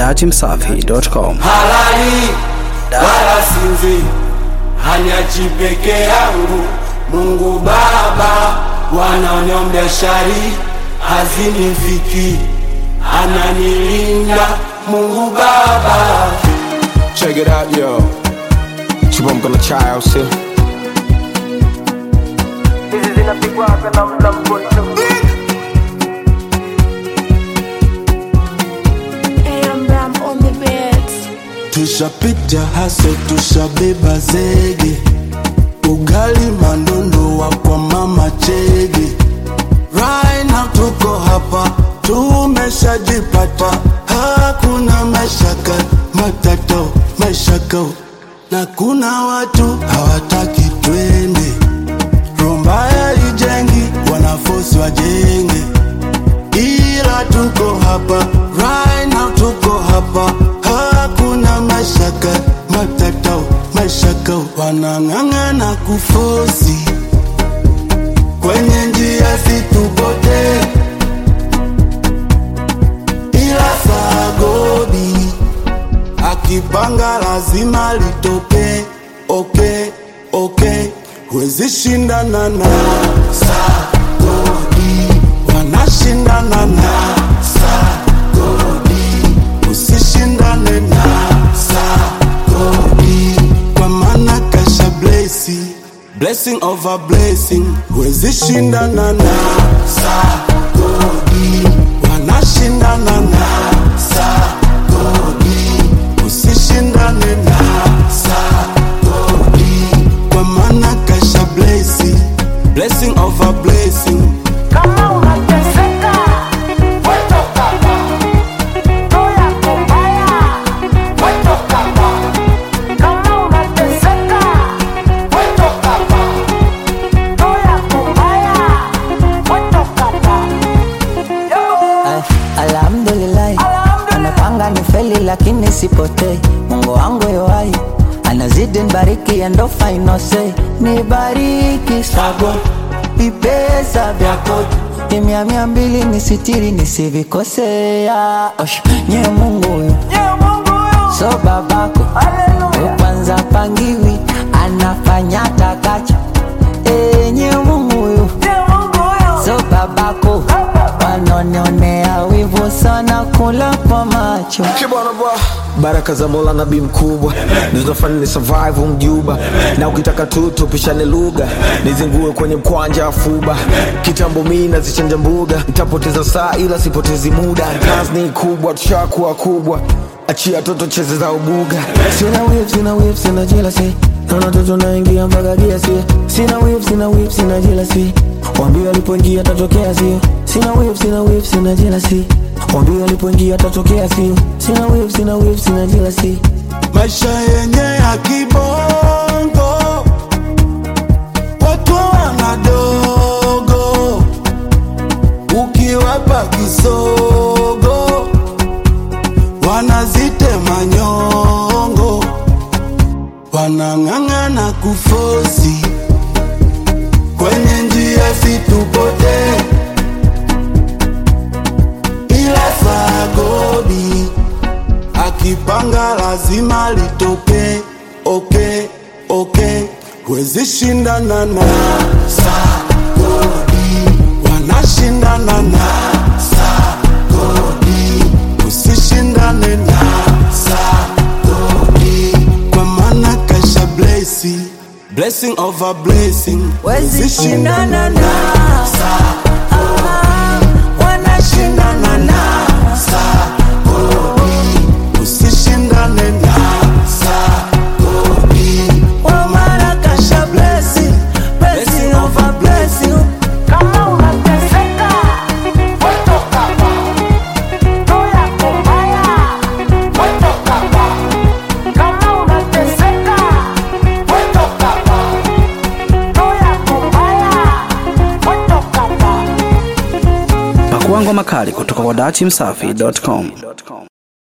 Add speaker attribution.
Speaker 1: dachimsafi.com.
Speaker 2: halali wala sinzi, haniachi peke yangu. Mungu Baba wanaoniombea shari hazinifiki, ananilinda Mungu Baba.
Speaker 3: Check it out, yo. Chibomka na chai au sio?
Speaker 4: hizi zinapigwa na mla mkono
Speaker 5: AM Ram on the beats.
Speaker 2: Tushapita haso, tushabeba zege, ugali mandondo wa kwa mama chege. Right now tuko hapa, tumeshajipata, hakuna mashaka, matato mashaka, na kuna watu hawataki twende. Rombaya ijengi, wanafosi wajenge ila tuko hapa right now, tuko hapa, hakuna mashaka matatao mashaka, wanang'ang'ana kufosi kwenye njia situpote, ila sagobi akipanga lazima litoke. Okay, okay, huwezi shindana na sagodi, wanashindana na sagodi, usishindane na sagodi, kwa maana kasha blesi blessing over blessing, huwezi shindana na sagodi, wanashindana na sagodi, usishindane na sagodi, kwa maana kasha blesi blessing over blessing
Speaker 4: kama unateseka wetoka hapa toya kumbaya wetoka hapa kama unateseka wetoka hapa toya kumbaya wetoka hapa
Speaker 6: Ay, Alhamdulillah, anapanga ni feli lakini sipotei. Mungu wangu yoai anazidi nibariki and of I know say nibariki sago vipesa vyako kimya mia mbili nisitiri nisivikosea. Osh, nye Mungu huyu so babako
Speaker 4: Hallelujah.
Speaker 6: kwanza pangiwi anafanya takacho enye Mungu huyu so babako wanonionea wivu sana kula kwa macho
Speaker 3: Kibwana bwa. Baraka za Mola nabii mkubwa zinafanya ni survive mjuba, na ukitaka tu tupishane lugha, nizingue kwenye mkwanja afuba. Kitambo mimi nazichanja mbuga, nitapoteza saa ila sipotezi muda. Kazi ni kubwa, tushakuwa kubwa, achia toto cheze za ubuga. Sina whip, sina whip, sina jealousy, naona toto naingia mpaka kiasi. Sina whip, sina whip, sina jealousy, wambie walipoingia tatokea sio. Sina whip, sina whip, sina jealousy, wambie walipoingia tatokea sio. Sina whip, sina whip, sina jealousy.
Speaker 2: maisha yenye ya kibongo, watu wanadogo, ukiwapa kisogo wanazitema nyongo, wanang'ang'ana kufosi kwenye njia situpote, ila sagodi akipanga lazima litoke. Okay, okay, huwezi shindana na sagodi, wanashindana na sagodi, usishindane na sagodi, kwa maana kasha blesi blessing over blessing,
Speaker 6: Wezi shindana na
Speaker 2: wanashindana na sagodi, usishindane na sagodi, kwa maana kasha blessing blessing over blessing.
Speaker 4: kama unateseka wetoka hapa toya kumbaya wetoka hapa kama unateseka wetoka hapa toya kumbaya wetoka hapa
Speaker 1: Pakua ngoma kali kutoka kwa dachimsafi.com.